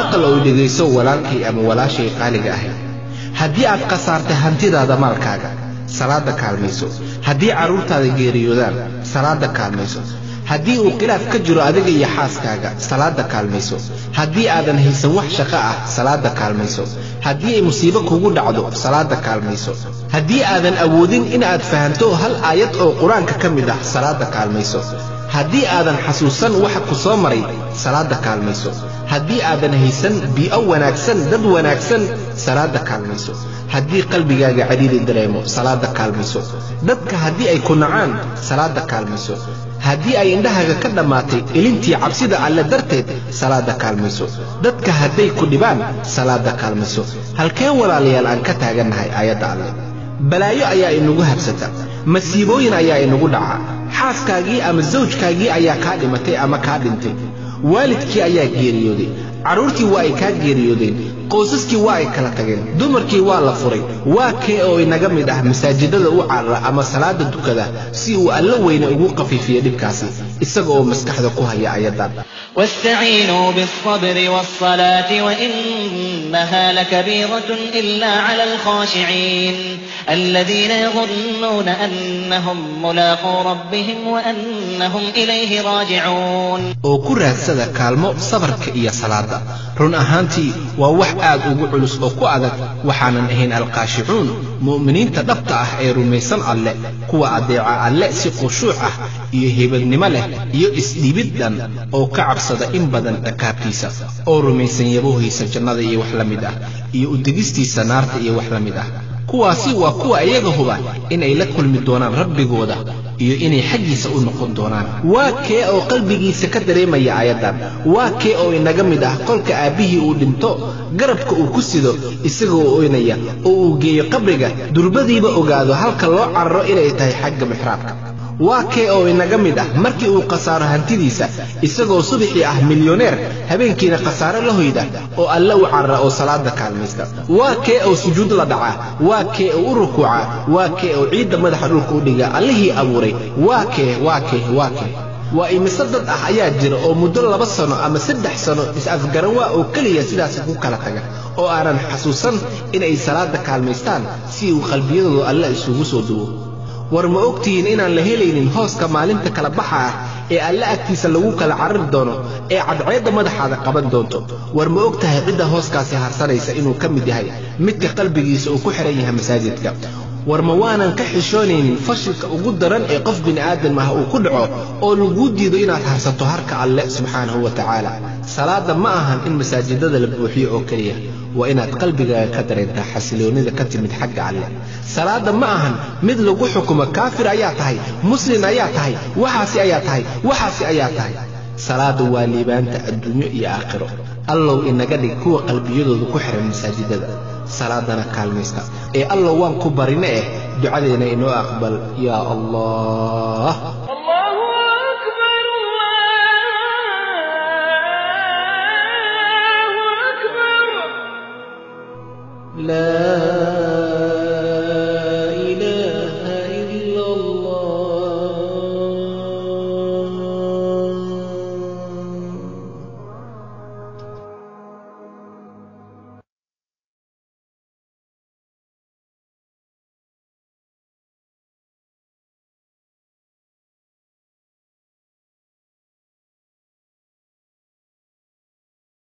maqal oo dhegayso walaalkay ama walaashay qaaliga ahayd haddii aad khasaartay hantidaada maalkaaga salaada kaalmayso haddii carruurtaada geeriyoodaan salaada kaalmayso haddii uu khilaaf ka jiro adiga iyo xaaskaaga salaada kaalmayso haddii aadan haysan wax shaqo ah salaada kaalmayso haddii ay musiibo kugu dhacdo salaada kaalmayso haddii aadan awoodin inaad fahanto hal aayad oo qur-aanka ka mid ah salaada kaalmayso haddii aadan xasuusan waxa ku soo maray salaada kaalmayso haddii aadan haysan bii'o wanaagsan dad wanaagsan salaada kaalmayso haddii qalbigaaga cadiidi dareemo salaada kaalmayso dadka haddii ay ku nacaan salaada kaalmayso haddii ay indhahaaga ka dhammaatay ilintii cabsida alle darteed salaada kaalmayso dadka hadday ku dhibaan salaada kaalmayso halkeen walaalayaal aan ka taagannahay aayadda alle balaayo ayaa inagu habsata masiibooyin ayaa inagu dhaca xaaskaagii ama sawjkaagii ayaa kaa dhimatay ama kaa dhintay waalidkii ayaa geeriyooday carruurtii waa ay kaa geeriyoodeen qoysaskii waa ay kala tageen dumarkii waa la furay waa kee oo inaga mid ah masaajidada u carara ama salaada dukada si uu alla weyne ugu qafiifiyo dhibkaasi isaga oo maskaxda ku haya ayadan واستعينوا بالصبر والصلاة وإنها لكبيرة إلا على الخاشعين الذين يظنون أنهم ملاقو ربهم وأنهم إليه راجعون oo ku raadsada kaalmo sabarka iyo salaada run ahaantii waa wax aad ugu culus oo ku adag waxaanan ahayn alqaashicuun mu'miniinta dhabta ah ee rumaysan alle kuwa adeeca alle si khushuuc ah iyo hebadnimo leh iyo isdhibid dhan oo ka cabsada in badan dhakaabtiisa oo rumaysan yabohiisa jannada iyo wax la mid ah iyo udegistiisa naarta iyo wax la mid ah kuwaasi waa kuwa iyaga huba inay la kulmi doonaan rabbigooda iyo inay xaggiisa u noqon doonaan waa kee oo qalbigiisa ka dareemaya aayaddan waa kee oo inaga mid ah kolka aabbihii uu dhinto garabka uu ku sido isagoo oynaya oo uu geeyo qabriga durbadiiba ogaado halka loo cararo inay tahay xagga mixraabka waa kee oo inaga mid ah markii uu khasaaro hantidiisa isagoo subaxii ah milyoneer habeenkiina khasaaro la hoyda oo alle u carara oo salaada kaalmaysta waa kee oo sujuud la dhaca waa kee oo u rukuuca waa kee oo ciidda madaxa dhulka u dhiga allihii abuuray waa kee waa kee waa kee waa imise dad ah ayaa jira oo muddo laba sano ama saddex sano is-afgaran waa oo keliya sidaasi ku kala taga oo aanan xasuusan inay salaada kaalmaystaan si uu qalbiyadooda alle isugu soo duwo war ma ogtihiin inaan la helaynin hooska maalinta kala baxa ah ee alle agtiisa lagu kala carari doono ee cadceedda madaxaada qaban doonto war ma og tahay cidda hooskaasi harsanaysa inuu ka mid yahay midka qalbigiisa uu ku xihan yahay masaajidka war ma waanan ka xishoonaynin fashilka ugu daran ee qof bini'aadam ah uu ku dhaco oo laguu diido inaad harsato harka alle subxaanahu wa tacaala salaada ma ahan in masaajidada la buuxiyo oo keliya waa inaad qalbigaaga ka dareentaa xasiloonnida ka timid xagga alle salaada ma ahan mid lagu xukumo kaafir ayaa tahay muslin ayaa tahay waxaasi ayaa tahay waxaasi ayaa tahay salaada waa liibaanta adduunyo iyo aakhiro allow inaga dhig kuwa qalbiyadooda ku xihan masaajidada salaadana kaalmaysta ee allow waan ku barine eh ducadeena inoo aqbal yaa allah لا